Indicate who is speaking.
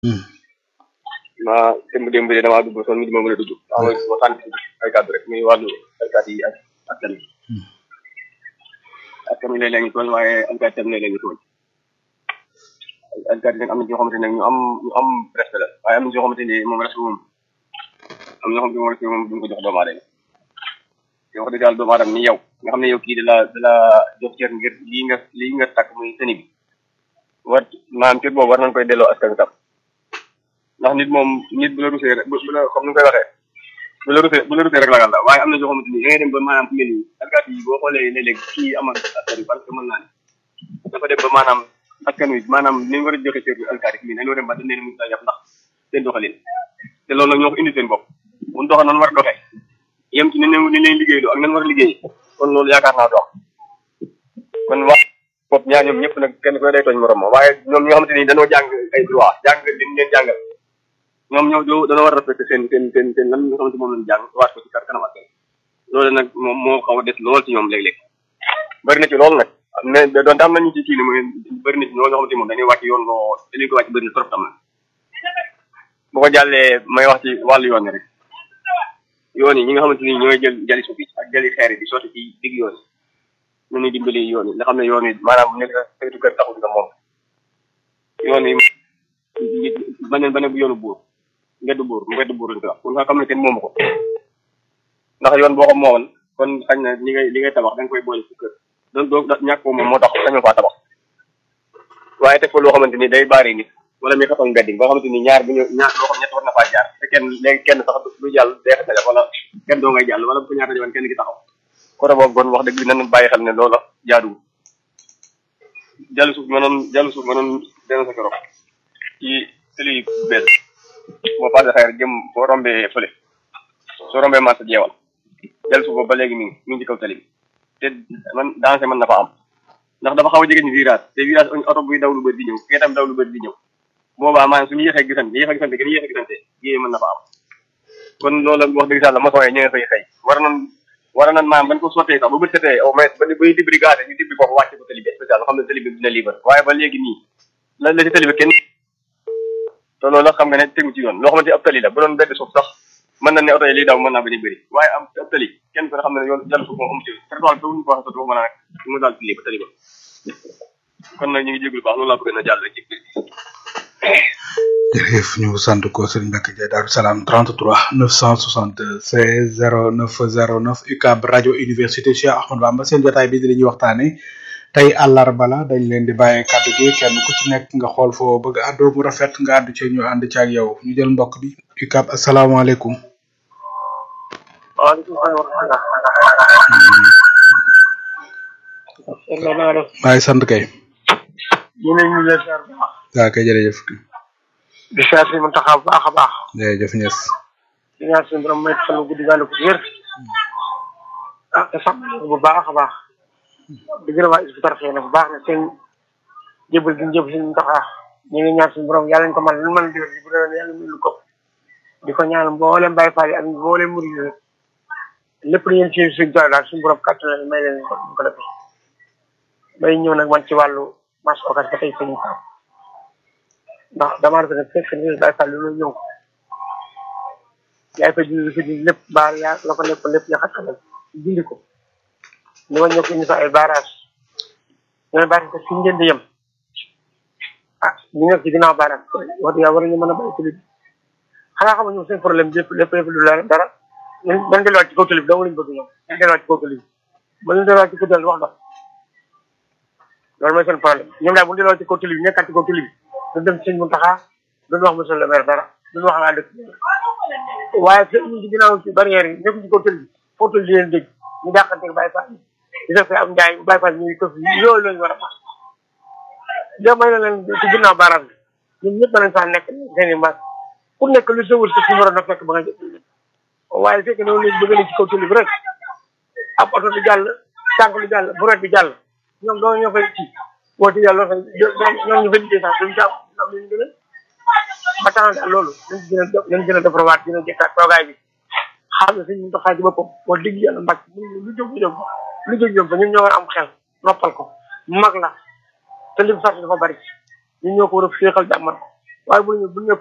Speaker 1: ma démb démb de damaa dugg son mi di ma mën a dugg maa ngi ma tànn ay kàddu rek muy wàllu alkaat yi ak askan wi askan wi léeg-léeg ñu tooñ waaye alkaat tam léeg-léeg ñu tooñ alkaat yi nag am na ñoo xamante ne ñu am ñu am respect la waaye am na ñoo xamante ne moom respect moom am na ñoo xamante ne moom respect moom duñ ko jox doomu aadama te wax dëgg yàlla doomu aadama ni yow nga xam ne yow kii da la da la jox cër ngir lii nga lii nga takk muy sëni bi war maanaam cër boobu war nañ koy delloo askan wi tam ndax nit moom nit bu la rusee rek bu la comme ni nga koy waxee bu la rusee bu la rusee rek lagal la waaye am na ñoo xamante ni da ngay dem ba maanaam fu mel nii alkaat yi boo xoolee léeg-léeg kii amal askan wi parce que mën naa ne dafa dem ba maanaam askan wi maanaam ni ñu war a joxe cër bi alkaat yi dañoo dem ba dañ leen mën a yàpp ndax seen doxalin te loolu nag ñoo ko indi seen bopp mun doxal noonu war a doxee yem ci ni ne ni leen liggéeyloo ak nan war a liggéey kon loolu yaakaar naa dox kon wax bopp ñaar ñoom ñëpp nag kenn ku ne day tooñ morom ma waaye ñoom ñi nga xamante ni dañoo jàng ay droit jàng li ñu leen jàngal ñoom ñoo doo dañoo war a respecté seen seen seen seen lan nga xamante moom lañ jàng waat ko ci kar kanam askan loolu nag moom moo xaw a des lool ci ñoom léeg-léeg bëri na ci loolu nag mais doonte am nañu ci kii ni mooy bëri na ci ñoo xamante moom dañuy wàcc yoon loo dañuy ko wàcc bëri na trop tam na bu ko jàllee may wax ci wàllu yoon yi rek yoon yi ñi nga xamante ni ñooy jël jali suuf yi ak jali xeer yi di sotti ci digg yoon yi ñu ñuy dimbali yoon yi nga xam ne yoon yi maanaam nekk na saytu kër taxul nga moom yoon yi baneen baneen bu yoonu buur ngeddu buur ngeddu buur lañ koy wax kon nga xam ne kenn moomu ko ndax yoon boo ko moowoon kon xañ na li ngay li ngay tabax da nga koy boole ci kër donc doo ñàkk ko moom moo tax sañoo faa tabax waaye teg ko loo xamante ni day baari nit wala muy xatal mbedd boo xamante ni ñaar bu ñu ñaar loo xam ñett war na faa jaar te kenn léegi kenn sax du jàll day xetale wala kenn doo ngay jàll wala bu ko ñaar dajoon kenn ki taxaw côté boobu kon wax dëgg bi nañ bàyyi xel ne loola jaaduwul jàllu suuf mënoon jàllu suuf mënoon dena sa keroog ci tëli bees boo passé xeer jëm boo rombee fële soo rombee marché jeewal jàllu suuf boobu ba léegi mi ngi mi ngi ci kaw tali bi te man danger mën na fa am ndax dafa xaw a jege ñu virage te virage oto buy daw lu bëri di ñëw kee tam daw lu bëri di ñëw boobaa maanaam suñu yéexee gisante yéexee gisante gën a yéexee gisante yéeye mën na fa am kon loolu wax dëgg yàlla maçon yi ñu ngi fay xëy war nañ war nañ maanaam bañ ko sottee sax ba bët setee au moins ba bay dibri gaade ñu dibri foofu wàcce ko tali bi spécial xam ne tali bi dina libre waaye ba léegi nii la la ci tali bi kenn te loolu la xam nga ne tegu ci yoon loo xamante ab tali la bu doon bedd suuf sax mën na ne oto yi liy daw mën naa bañ a bëri waaye am ab tali kenn ko xam ne yoon jàll suuf moom amu ci trottoir bi ñu ko waxee sotti waxuma naa nag mu daal tali ba tali ba kon nag ñu ngi jéglu baax loolu laa bëgg na jàll rek ci
Speaker 2: jërëjëf ñu sant ko Serigne Mbacke Ndiaye Darou Salam 33 976 0909 UCAB rajo université Cheikh Ahmadou Bamba seen jotaay bi di li ñuy waxtaane tey àllarba la dañ leen di bàyyee kàddu gi kenn ku ci nekk nga xool foo bëgg àddoo mu rafet nga àddu ci ñu ànd ci ak yow ñu jël mbokk bi UCAB asalaamaaleykum.
Speaker 3: waaleykum salaam.
Speaker 2: maa ngi sant kay.
Speaker 3: ñu ne ñu ngi leen ziar bu baax.
Speaker 2: waaw kay jërëjëf.
Speaker 3: di ziar si mun taxaw bu baax a baax.
Speaker 2: jërëjëf Niass.
Speaker 3: di ñaan suñu borom may fan guddi gàll ko wér. ah te sax bu baax a baax. di gërëm waa Hizbut Tarqiyyah bu baax ne seen jébal gi ñu jébal si mun taxaw ñu ngi ñaan suñu borom yàlla ñu ko mën lu mën a digal bu doon yàlla mën lu ko. di ko ñaan mboolem Baye Fall yi ak mboolem murid yi lépp lu ngeen ci suñu tool daal suñu borom kàttan may leen ko ko defee. may ñëw nag man ci wàllu marché occas ba tey sëñ Pape ndax damaa rafetlu fekk ni Baye Fall lu ñëw yaay fa dindi fa dindi lépp baar yaa la ko lépp lépp yaxat ko dindi ko ni ma ñëw ko indi fa ay barrage ñooy barrage ko fi ngeen di yem ah ñu nekk ci ginnaaw barrage wax dëgg yàlla war nañu mën a bàyyi tali bi xanaa xam nga ñoom seen problème lépp lépp lépp lu leer dara dañ delluwaat ci kaw tali bi dong lañu bëgg ñoom dañ delluwaat ci kaw tali bi ba ñu delluwaat ci kaw tali bi wax dox loolu mooy seen problème ñoom daal bu ñu delloo ci kaw tali bi nekkaat ci kaw tali bi duñ dem sëñ Mountakha duñ wax monsieur le maire dara duñ wax waa dëkk waaye te ñu ci ginnaaw ci barrière yi nekkuñ ci kaw tali bi foo tali di leen dégg ñu dàqante Baye Fall di def am njaay Baye Fall ñuy këf loolu lañu war a wax yow may na leen ci ginnaaw baaraam bi ñun ñëpp nañ saa nekk seen i mbaas ku nekk lu sa wër sa ci waroon a fekk ba nga jël waaye fekk ne léegi bëgg nañ ci kaw tali bi rek ab oto di jàll tànk lu jàll bu bi jàll ñoom doo ñoo fay ci woote yàlla fa ñoom ñu fa liggéey sax duñ caaw am luñu gën a ba tax daal loolu nañ gën a nañ gën a defarawaat gën a jëkkaat toogaay bi xam ne suñu doxaay ci boppam wax dëgg yàlla mbàcc lu jóg jóg lu jóg jóg ba ñun ñoo war a am xel noppal ko mag la te lim sart dafa bari ñun ñoo ko war a féexal jàmmal ko waaye bu ñu bu ñu